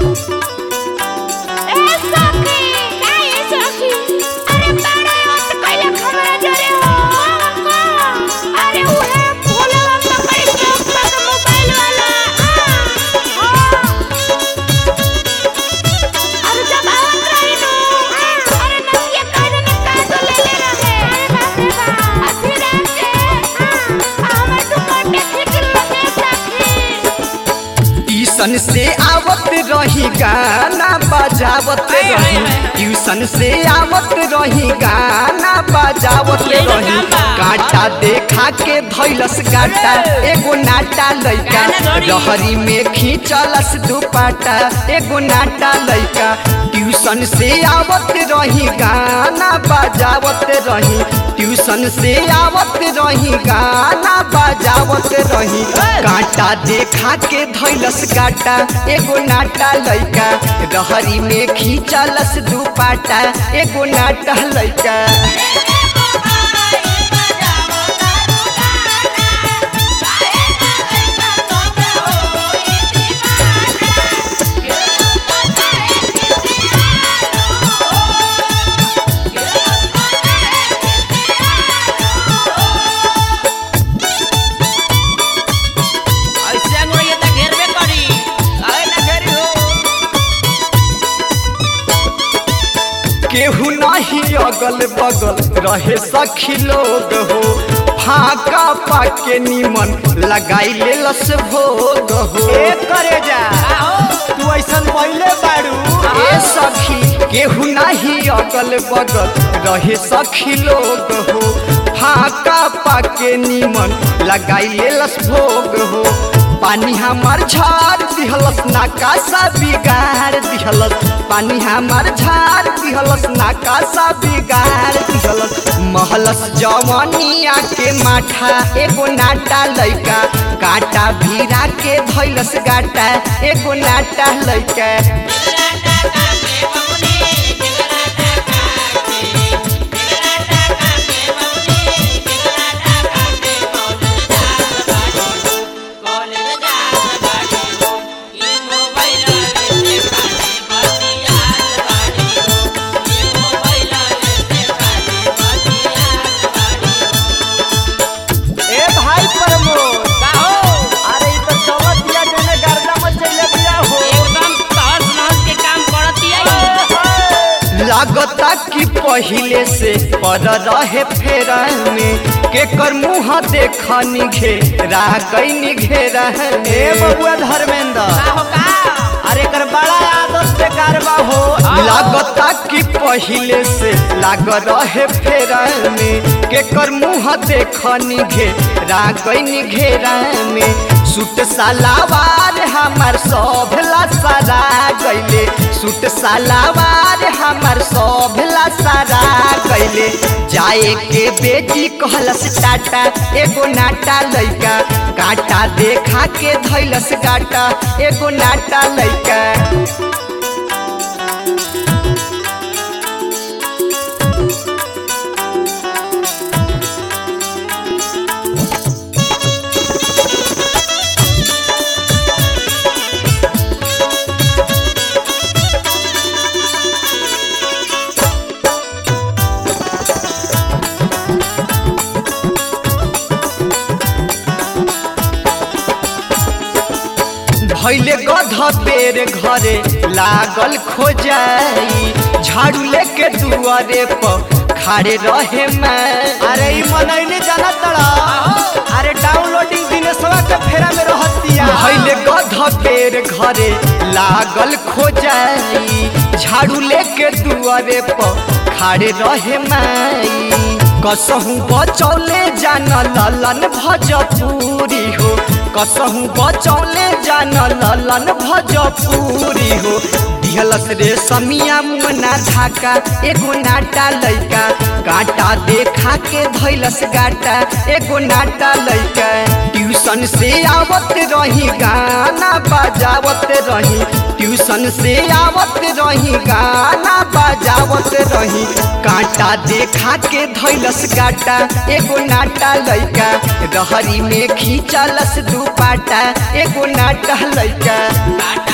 ए सखी काय ए सखी अरे बड़ा मत कइले खबर जरे हो अरे उहे भोला पकड़ के अपना मोबाइल वाला हां अरे जब आवत रही नु अरे नदिया काहे न का तो ले ले रहे अरे बाप रे बाप अथी रात के हमर दुपट्टे खींच लगे सखी ट्यूशन से आवत रही गाना बजावत हाय, हाय, रही हाय। ट्यूशन से आवत रही गाना बजावत यही तो रही काम बा। काटा देखा के धैलस गाटा एगो नाटा लैका गाना धरी। रहरी में खींचलस दुपाटा एगो नाटा लैका ट्यूशन से आवत रही गाना बजावत रही ट्यूशन से आवत रही गाना बजावत रही कांटा देखा के धैलस गाटा एगो नाटा लैका रहरी में खींचलस दुपाटा एगो नाटा लैका ऐसे अंगुरिया त घेरबे करी काहे ना घेरी हो केहू नहीं अगल बगल रहे सखी लोग हो फाका पाके निमन लगाई ले लस भोग हो ए करे जा आहो तू ऐसन पहले बाड़ू ए सखी केहू नहीं अगल बगल रहे सखी लोग हो फाका पाके निमन लगाई ले लस भोग हो पानी हमार झाड़ दिहलस नाकासा बिगाड़ दिहलस पानी हमार झाड़ दिहलस नाकासा बिगाड़ दिहलस महलस जवनिया के माठा एगो नाटा लैका काटा भीरा के धैलस गाटा एगो नाटा लैका ए भाई प्रमोद अरे ई तो चलत दिया जने गर्दा मत चले दिया हो लागता कि पहिले से पर रहे फेरा में केकर मुँह देखनी घेरा कैनी घेरा ए में बबुआ धर्मेंद्र अरे कर बड़ा आदत बेकार बा हो लागता कि पहिले से लाग रहे फेरा में केकर मुँह देखनी घेरा कैनी घेरा में सूट सालावार हमार सब सारा गैले सूट सालावार हमार सब सारा गैले जाए के बेटी कहलस टाटा एगो नाटा लैका काटा देखा के धैलस गाटा एगो नाटा लैका भैले गध बेर घरे लागल खोजाई झाड़ू लेके दुआरे पर खाड़े रहे मैं अरे ई मनैले जाना तड़ा अरे डाउनलोडिंग दिनेशवा के फेरा में रहतिया भैले गध बेर घरे लागल खोजाई झाड़ू लेके दुआरे पर खाड़े रहे माई कसहू बचौले जान ललन भजपूरी हो कसहू बचौले जान ललन भजपूरी हो दिहलस रे समिया मुना धाका एगो नाटा लैका काटा देखा के धैलस गाटा एगो नाटा लैका ट्यूशन से आवत रही गाना बजावत रही ट्यूशन से आवत रही गाना बजावत रही कांटा देखा के धैलस गाटा एगो नाटा लैका रहरी में खींचलस दुपाटा एगो नाटा लैका